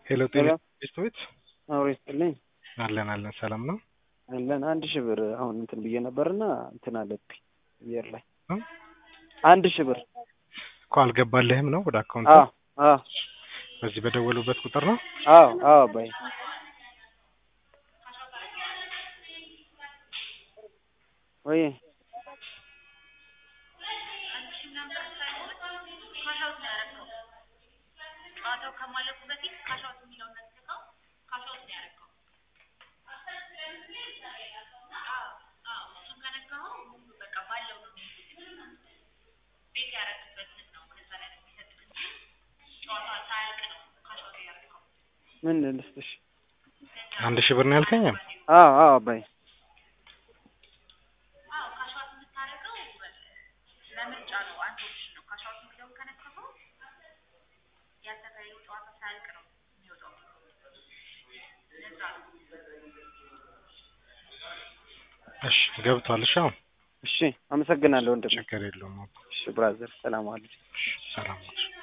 ሄሎ ጤና ሄሎ ቤት አውሬ ይስጥልኝ አለን አለን ሰላም ነው አለን አንድ ሺህ ብር አሁን እንትን ብዬ ነበርና እንትን አለብኝ አየር ላይ እ? አንድ ሺህ ብር እኮ አልገባልህም ነው ወደ አካውንት አዎ አዎ በዚህ በደወሉበት ቁጥር ነው አዎ አዎ አባዬ ወይ ጨዋታው ከማለቁ በፊት ካሻውት የሚለውን ነጥቀው ካሻውት ነው ያደረገው። እሱን ከነካኸው ሙሉ በቃ ባለው ነው ቤት ያደረግበትን ነው ከዛ ላይ ነው የሚሰጥህ እንጂ ጨዋታ ሳያልቅ ነው ካሻውት ያደረገው። ምን ልስጥሽ አንድ ሺህ ብር ነው ያልከኝ አዎ አዎ አባዬ አዎ ካሻውት የምታደርገው ለምርጫ ነው። አንድ ኦፕሽን ነው። ካሻውት የሚለውን ከነካኸው ያልተካሄደው ጨዋታ ሳያልቅ ነው የሚወጣው። ለዛ ነው እሺ ገብቷል እሺ አሁን እሺ አመሰግናለሁ ወንድም ችግር የለውም አባ እሺ ብራዘር ሰላም ዋሉ እሺ ሰላም ነው